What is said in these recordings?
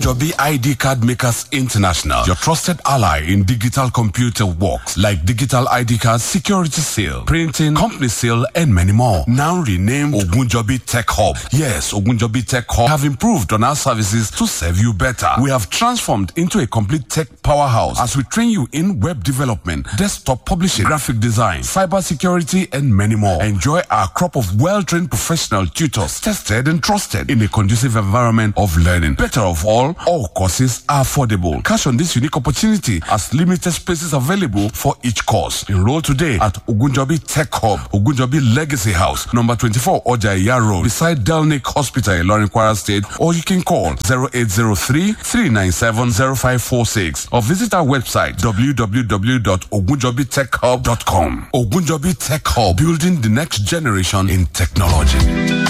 Ogunjobi ID Card Makers International, your trusted ally in digital computer works like digital ID cards, security seal, printing, company seal, and many more. Now renamed Ogunjobi Tech Hub. Yes, Ogunjobi Tech Hub have improved on our services to serve you better. We have transformed into a complete tech powerhouse as we train you in web development, desktop publishing, graphic design, cyber security, and many more. Enjoy our crop of well-trained professional tutors, tested and trusted in a conducive environment of learning. Better of all, all courses are affordable. Cash on this unique opportunity as limited spaces available for each course. Enroll today at Ogunjobi Tech Hub, Ogunjobi Legacy House, number 24 Ojaya Road, beside Delnick Hospital, Ilorin Kwara State, or you can call 0803 397 0546 or visit our website www.ogunjobitechhub.com. Ogunjobi Tech Hub, building the next generation in technology.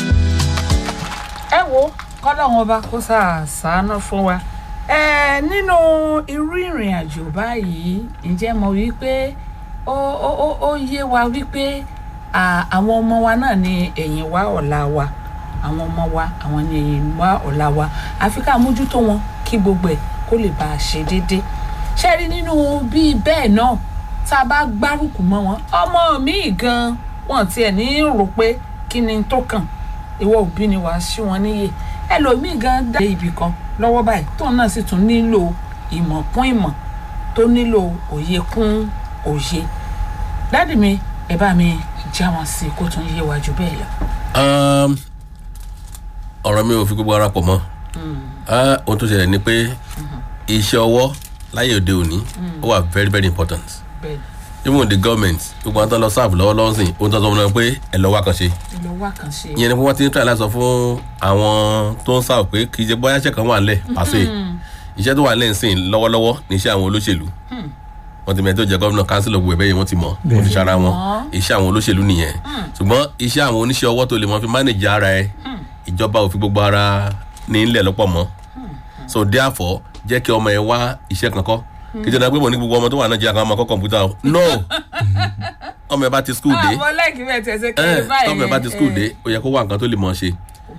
ẹ wo kọ́lọ́hún ọba kó sàánú fún wa ẹ nínú irú ìrìn àjò báyìí ǹjẹ́ mo wí pé ó ó ó ó yé wa wípé à, àwọn ọmọ wa náà ni ẹ̀yìn wa ọ̀la wa àwọn ọmọ wa àwọn ni ẹ̀yìn wa ọ̀la wa àfi ká mójútó wọn kí gbogbo ẹ̀ kó lè bá a ṣe déédéé ṣe rí nínú bíi bẹ́ẹ̀ náà tá a bá gbárùkù mọ́ wọn ọmọ mi gan wọn tiẹ̀ ní rò pé kí ni tó kàn ìwọ òbí ni wàá sí wọn níyè ẹlòmíì gan dá ibì kan lọ́wọ́ báyìí tóun náà sì tún nílò ìmọ̀ kún ìmọ̀ tó nílò òye kún òye dádì mi ẹ bá mi já wọn sí kó tún yé wa jù bẹ́ẹ̀ lọ. Um, ọ̀rọ̀ mi ò fi gbogbo ara pọ̀ mọ́ Ah, ohun tó ṣẹlẹ̀ ni pé iṣẹ́ ọwọ́ láyé òde òní ó wà very very important bẹ́ẹ̀ even the government gbogbo àwọn tó ń lọ sáàbù lọ́wọ́lọ́wọ́ sìn ohun tó ń sọ fún wọn pé ẹ lọ wá kan ṣe ni ló wá kàn ṣe. ìyẹn ni pé wọ́n ti ń try láti sọ fún àwọn tó ń sáàbù pé kì í ṣe bóyá iṣẹ́ kan wà nílẹ̀ pàṣẹ iṣẹ́ tó wà nílẹ̀ ń sìn lọ́wọ́lọ́wọ́ ní iṣẹ́ àwọn olóṣèlú wọ́n ti mẹ́tò jẹ́ gómìnà kánsílò gbogbo ẹ̀bẹ́ yìí wọ́n ti mọ̀ wọ́n ti ṣara wọn iṣẹ́ àwọn olóṣèlú nìyẹn ṣùgbọ́n iṣẹ́ àwọn oníṣẹ́ ọwọ́ tó lè mọ fi manage ara ẹ ìjọba ò fi gbogbo ara ní ilẹ̀ lọ́pọ̀ mọ́ so therefore jẹ́ kí ọmọ ẹ wá iṣẹ́ kankan kí jẹ́ pé mo ní gbogbo ọmọ tó wà náà jẹ́ àkàwọn ọmọ kọ́ kọ̀ǹpútà o no ọmọ ẹ bá ti school dé àwọn lẹ́ẹ̀kì bẹ́ẹ̀ tẹ̀sẹ̀ ẹ kiri báyìí. tọ́mọ ẹ bá ti school dé ó yẹ kó wá nǹkan tó lè mọ̀ ṣe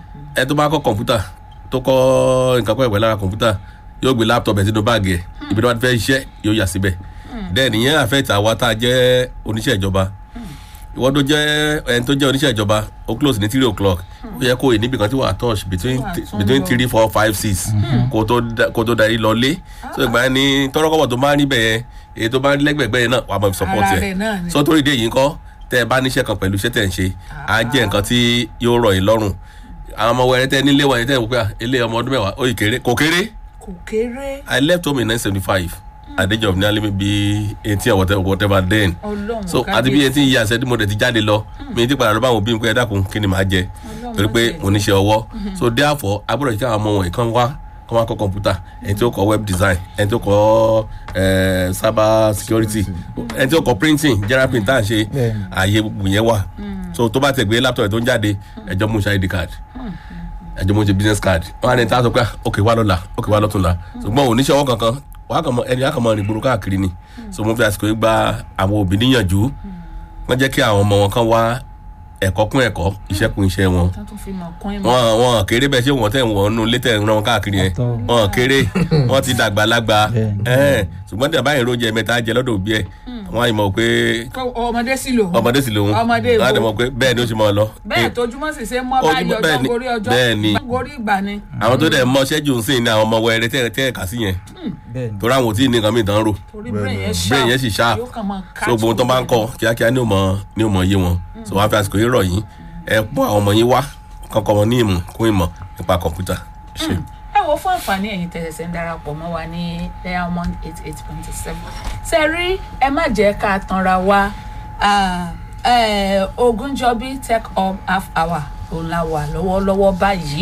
ẹ tó bá kọ́ kọ̀ǹpútà tó kọ́ nǹkan pẹ́ pẹ́ lára kọ̀ǹpútà yóò gbé láptọ̀pù ẹ̀ sínú báàgì ẹ̀ ibi tó bá ti fẹ́ ṣiṣẹ́ yóò yà síbẹ̀ then ìyẹn affect àwa tá a jẹ́ oníṣẹ́ ìjọba ìwọ́n tó jẹ́ ẹni tó jẹ́ oníṣẹ́ ìjọba ó close ní three o'clock ó yẹ kó o níbi kan tí wàá touch between Wà tún between lọ. three four five six kó tó da- kó tó darí lọ lé so ìgbà yẹn ni tọ́rọ́kọ́bọ̀ tó máa ń rí bẹ́ẹ̀ èyí tó bá ń rí lẹ́gbẹ̀gbẹ́ yẹn náà wàá mọ̀ fi support Ara ẹ̀ rẹ̀ náà ni. so torí ìdí èyí ńkọ́ tẹ́ ẹ bá níṣẹ́ kan pẹ̀lú iṣẹ́ tẹ̀ ń ṣe á jẹ́ nǹkan tí yóò rọ̀ yín lọ́rùn àwọn ọmọ wẹrẹ tẹ́ nílé wọ̀nyí tẹ́ ẹ wò pé à, ilé ọmọ ọdún mẹ́wàá ó yìí kéré kò kéré kò kéré I left home in nineteen seventy five at the age of nearly maybe eighteen or whatever, whatever then ọlọ́run so àti bí eighteen years ẹdí mo dẹ̀ ti jáde lọ mi ti padà lọ bá àwọn òbí mi pé ẹ dákun kí ni màá jẹ torí pé mo níṣẹ́ ọwọ́ so therefore agbọ́dọ̀ jẹ́ àwọn ọmọ wọ̀nyí kan wá kọ́ wá kọ́ kọ̀ǹpútà ẹni tí ó kọ́ web design ẹni tí ó kọ́ eh, cyber security ẹni tí ó kọ́ printing general print tá à ń ṣe ààyè gbogbo yẹn wà so tó bá tẹ̀ gbé laptop ẹ̀ tó ń jáde ẹjọ́ mú ṣe id card ẹjọ́ mú ṣe business card wọ́n á ní tá a sọ pé ok wá lọ́la ok wá lọ́túnla ṣùgbọ́n oníṣẹ́ ọwọ́ kankan wàá kàn mọ ẹni wàá kàn mọ ìgboro káàkiri ni so mo fi àsìkò yìí gba àwọn òbí níyànjú wọ́n jẹ́ kí àwọn ọmọ wọn kan wá ẹ̀kọ́ kún ẹ̀kọ́ iṣẹ́ kún iṣẹ́ wọn tó tún fi mọ̀ kún ìmọ̀. wọn wọn kéré bẹ́ẹ̀ ṣé wọn tẹ̀ wọ́n nù létẹ̀ ń rán wọn káàkiri yẹn Àtọ́. wọn kéré wọn ti dàgbà lágbà Bẹ́ẹ̀ni. ẹ̀ẹ́n ṣùgbọ́n tí a bá yẹn rójẹ mẹ́ta jẹ lọ́dọ̀ òbí ẹ̀ wọ́n á yìí mọ̀ pé Kó- ọmọdé sì lò. ọmọdé sì lòun ọmọdé wọ́n á dẹ̀ ìwò mọ̀ pé bẹ́ẹ̀ ni ó ṣe mọ̀ lọ. bẹ́ẹ̀ tójúmọ́ sì ṣe mọ́ Ojúmọ́- báyìí ọjọ́ bẹ́ẹ̀ ni- gorí ọjọ́ bẹ́ẹ̀ ni. gorí ìgbà ni. àwọn tó dẹ̀ mọ ṣẹ́jú ń sìn ní àwọn ọmọ wẹrẹ tẹ́ tẹ́ ẹ̀ka sí yẹn bẹ́ẹ̀ ni torí àwọn ò tí ì ní nǹkan mìíràn tán rò torí brain yẹn sharp brain yẹn sì sharp yóò kàn máa so gbogbo tó bá ń kọ kíákíá ní òmò ní òmò yé wọn so wọn á fi àsìkò yìí rọ̀ yín ẹ pọ́n àwọn ọmọ yín wá kọ́kọ́ wọn ní ìmọ̀ kún ìmọ̀ nípa kọ̀ǹpútà. ṣe ẹ wo fún àǹfààní ẹ̀yin tẹ̀sẹ̀ ń darapọ̀ mọ́ wa ní diamond eight eight point seven ṣe rí ẹ má jẹ́ ká tanra wa ah, eh, ogunjọbi tech hub half hour òun la wà lọ́wọ́lọ́wọ́ báyìí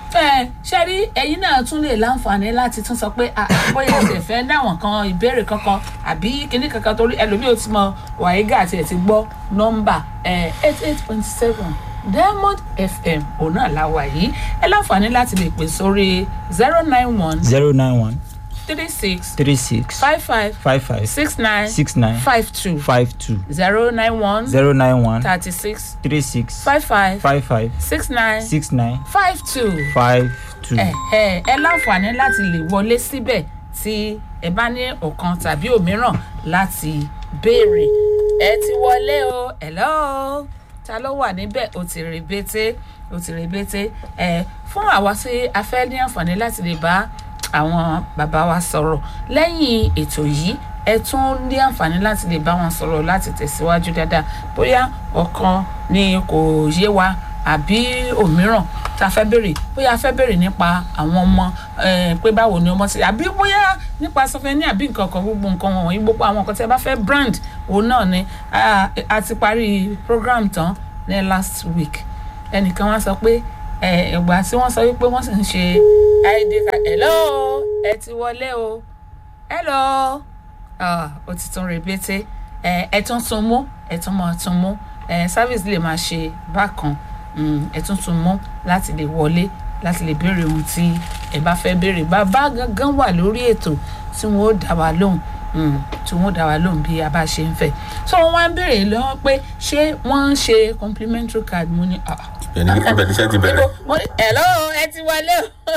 ẹ ṣe rí ẹ̀yin náà tún lè láǹfààní láti tún sọ pé ah, bóyá ẹsẹ̀ fẹ́ dáwọn kan ìbéèrè kankan àbí kinní kankan torí ẹlòmíì ò ti mọ wàhígà àti ẹ̀ ti gbọ́ nọ́mbà eight eight point seven diamond fm òun náà la wà yìí ẹ láǹfààní láti lè pè sórí zero nine one zero nine one three six three six five five five five six nine six nine five two five two zero nine one zero nine one thirty six three six five five five five six nine six nine five two. five two ẹ ẹ ẹ láǹfààní láti lè wọlé síbẹ̀ tí ẹ bá ní ọ̀kan tàbí òmíràn láti béèrè ẹ ti wọlé o hello ta ló wà níbẹ̀ o ti rè bété o ti rè bété ẹ fún àwa tí a fẹ́ ní àǹfààní láti lè bá àwọn bàbá wa sọ̀rọ̀ lẹ́yìn ètò yìí ẹ tún ní àǹfààní láti lè bá wọn sọ̀rọ̀ láti tẹ̀síwájú dáadáa bóyá ọ̀kan ni kò yé wa àbí òmíràn tá a fẹ́ béèrè bóyá a fẹ́ béèrè nípa àwọn ọmọ eh, pé báwo ni ọmọ ti àbí bóyá nípa sọfẹ́ni àbí nǹkan kan gbogbo nǹkan wọ̀nyí gbogbo àwọn nǹkan tí a bá fẹ́ brand òun náà ni a a ti parí program tán ní last week ẹnìkan wá sọ pé ẹ, ìgbà tí wọ́n sọ wípé wọ́n sì ń ṣe id card hello ẹ ti wọlé o hello ah, ó ti tún rebete ẹ ẹ tún tún mú ẹ tún máa tún mú ẹ service lè máa ṣe bákan mm, ẹ tún tún mú láti lè wọlé láti lè béèrè ohun tí ẹ bá fẹ́ béèrè bàbá gangan wà lórí ètò tí wọn ó dá wa lóhùn mm, tí wọn ó dá wa lóhùn bí a bá ṣe ń fẹ́ so wọn wá ń béèrè lọ́wọ́ pé ṣé wọ́n ń ṣe complimentary card mo ní ah ibẹ̀ ni ibẹ̀ ni iṣẹ́ ti bẹ̀rẹ̀. mo ní hello ẹ ti wọlé o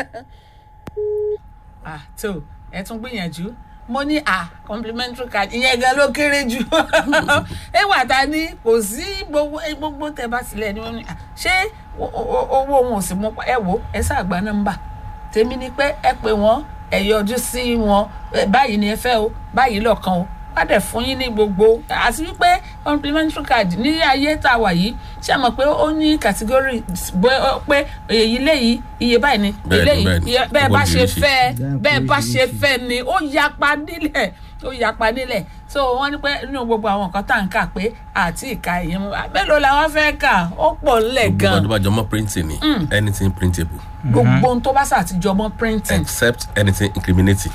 ah tó ẹ tún gbìyànjú mo ní ah complimentary card ìyẹn gan ló kéré jù ẹ wà tá a ní kò sí gbogbo ẹ gbogbo tẹ bá sílẹ̀ ni wọ́n ní ah, ṣé o- o- owó wọn ò sì mú pa ẹ wò ẹ ṣàgbá nọ́mbà tèmi ni pé ẹ pè wọ́n ẹ yọjú sí wọn ẹ báyìí ni ẹ fẹ́ o báyìí lọ́kàn o wá dẹ̀ fún yín ní gbogbo àti wípé complimentary card ní ayé tá a wà yìí ṣé a mọ̀ pé ó ní category bó- pé èyí léyìí iye báyìí ni Bẹ́ẹ̀ni, eléyìí bẹ́ẹ̀ni. iye- bẹ́ẹ̀ bá ṣe Oríṣiríṣi. fẹ́ Bẹ́ẹ̀ bẹ́ẹ̀ bá ṣe oríṣiríṣi. fẹ́ ni ó yapa nílẹ̀ ó yapa nílẹ̀ so wọ́n ní pé nínú gbogbo àwọn nǹkan tá à ń kà pé àti ìka ìyẹn mú mélòó làwọn fẹ́ kà ó pọ̀ ńlẹ̀ gbogbo gan ọdún bá jọmọ́ printing ni anything printable gbogbo ohun tó bá ṣàtijọ́ mọ́ printing except anything incriminating.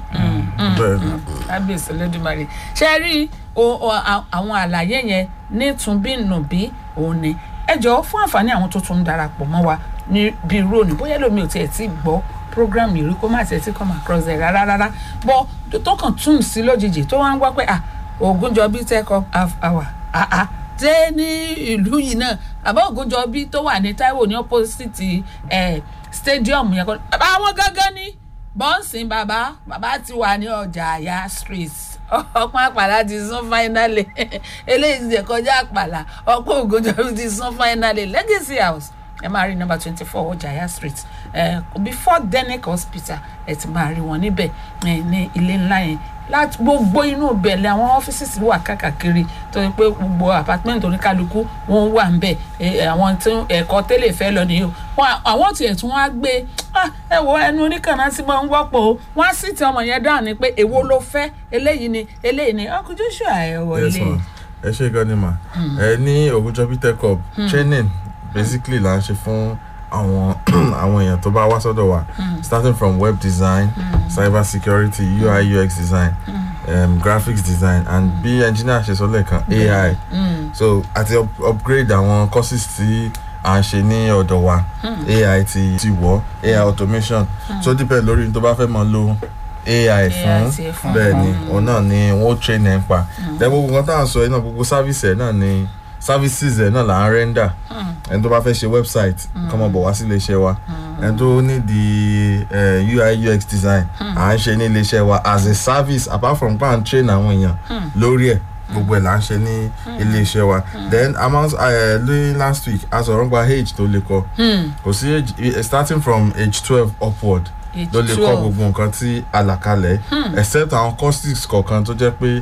bẹ́ẹ̀ ni kábíyèsí lódìmarè ṣe rí o- o- a- àwọn àlàyé yẹn nítúnbínúbí òun ni ẹ jọ̀ọ́ fún àǹfààní àwọn tó tún ń darapọ̀ mọ́ wa ní bíi róònù bóyá lómi ò tiẹ̀ tí gbọ́ program yìí rí kó má tiẹ̀ tí come across ẹ̀ rárá rárá bọ́ tó kàn tún sí lójijì tó wá ń gbọ́ pé ah Ògúnjọbí tech up half hour ah ah dé ní ìlú yìí náà àbá Ògúnjọbí tó wà ní Táíwò ní opposite eh, stadium yẹn kọ́ àwọn gángan ní bọ́ǹsì bàbá bàbá ti wà ní ọjà àyà street ọpọ́n àpàlà ti sún fáínálì eléyìí ti jẹ́ kọjá àpàlà ọpọ́n Ògúnjọbí ti sún fáínálì legacy house ẹ máa rí nọ́mbà twenty four ọjà àyà street ẹ before denic hospital ẹ ti máa rí wọn níbẹ̀ ẹ ní ilé ńlá yẹn láti gbogbo inú ìbẹ̀lẹ̀ àwọn ọ́fíìsì wà káàkiri tó yẹ pé gbogbo apartment oníkálukú wọn wà ń bẹ̀ ẹ, àwọn tí ẹ̀kọ́ tẹ́lẹ̀ fẹ́ lọ nìyí o Wọn- àwọn tiẹ̀ tún wá gbé "Ah, ẹ wo ẹnu oníkànnà tí mo ń wọ́pọ̀ o wọ́n á sì ti ọmọ yẹn dáhùn ni pé èwo ló fẹ́ eléyìí ni eléyìí ni ọkùnrin joshua ẹ wọlé yes ma ẹ ṣe gan ni ma ẹ ní Ògúnjọbí tech up training basically là ń ṣe fún àwọn àwọn èèyàn tó bá wá sọ́dọ̀ wa starting from web design cyber security UI UX design um, graphics design and bí engineer ṣe sọ lẹ́ẹ̀kan AI so àti up- upgrade àwọn courses tí à ń ṣe ní ọ̀dọ̀ wa AI ti ti wọ̀ AI automation so depend lórí ní tó bá fẹ́ mọ̀ lo AI fún ti ẹ̀ fún. bẹ́ẹ̀ ni òun náà ni wọ́n train ẹ̀ ń pa then gbogbo nǹkan tá à ń sọ yìí náà gbogbo service ẹ̀ náà ni services ẹ̀ náà là ń render ẹni tó bá fẹ́ ṣe website kọ́ mọ̀ bọ̀ wá sí iléeṣẹ́ wa ẹni tó ní di eh, UI UX design à ń ṣe ní iléeṣẹ́ wa as a service apart from pa n train àwọn èèyàn lórí ẹ̀ gbogbo ẹ̀ là ń ṣe ní iléeṣẹ́ wa then a máa ń sọ- eh, lóyún last week a sọ̀rọ̀ nípa age tó lè kọ kò sí age eh, starting from age twelve upward Age ló lè kọ́ 12. gbogbo nǹkan tí àlàkalẹ̀ except àwọn courses kọ̀ọ̀kan tó jẹ́ pé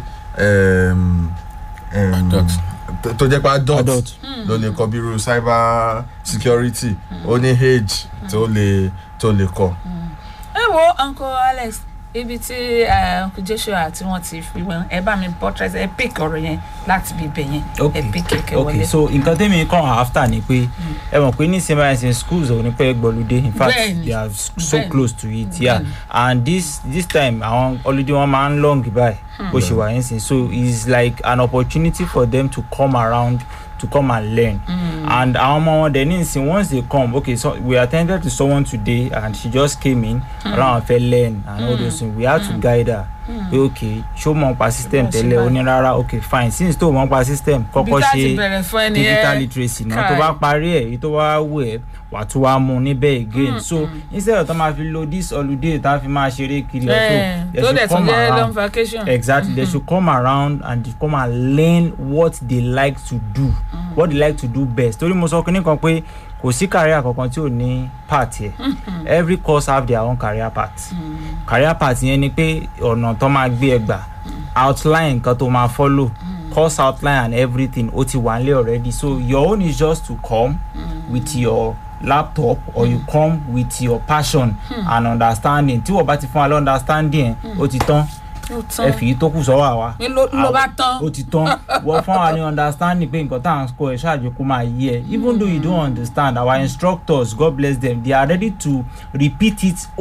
um, um, Adult. tó- tó jẹ́ pé adult, Adult. ló lè kọ́ bí irú cyber security ó ní age tó lè tó lè kọ́. ẹ wo uncle alex ibi tí eh, uncle joshua tí wọ́n ti fi wọn ẹ bá mi portrait ẹ pick ọ̀rọ̀ yẹn láti bí ibẹ̀ yẹn ẹ okay pick kẹ̀kẹ́ okay wọlé. so nǹkan tẹ́mi kàn after ni pé ẹ mọ̀ pé ní sẹ́mi àìsàn schools ò ní pẹ́ gbọ́lódé in fact Bẹ́ẹ̀ni. they are s- so Bẹ́ẹ̀ni. close to it yeah Bẹ́ẹ̀ni. and this this time àwọn holiday wọn máa ń long báyìí bó ṣe wà yẹn sìn so it's like an opportunity for them to come around to come and learn and àwọn ọmọ wọn dẹ̀ ní ìsìn once they come okay so we attended to someone today and she just came in around fẹ́ learn and all those things we had to guide her pé ok ṣó mọ̀ nípa system Bá ṣe tẹ́lẹ̀ ó báyìí. ní rárá ok fine since tó mọ̀ nípa system kọ́kọ́ Ibi tá ti ṣe bẹ̀rẹ̀ fún ẹni digital ẹ literacy náà tó káì. bá parí ẹ̀ èyí tó wá wù ẹ́ wà á tún wá mú un níbẹ̀ again so instead of tó máa fi lo this holiday tá a fi máa ṣeré kiri ẹ̀ ẹ so tó they dẹ̀ should tún come jẹ́ long around vacation. exactly they should come around and they come and learn what they like to do what they like to do best torí mo sọ kínní kan pé kò sí career kankan tí ò ní part yẹ every course have their own career path career path yẹn ni pé ọ̀nà tó máa gbé ẹ gbà outline nǹkan tó máa follow course outline and everything ó ti wà nílé already so your own is just to come with your laptop or you come with your passion and understanding tí wọ́n bá ti fún wa lọ understanding ẹ̀ ó ti tán Ó ẹ tán. fi yìí tó kù sọ́wọ́ àwa Ní ló ló bá tán. ó ti tán wọ́n fún wa ní understanding pé nǹkan tá à ń kọ́ ẹ̀ ṣáàjú kó máa yé ẹ even though you don't understand our instructors god bless them they are ready to repeat it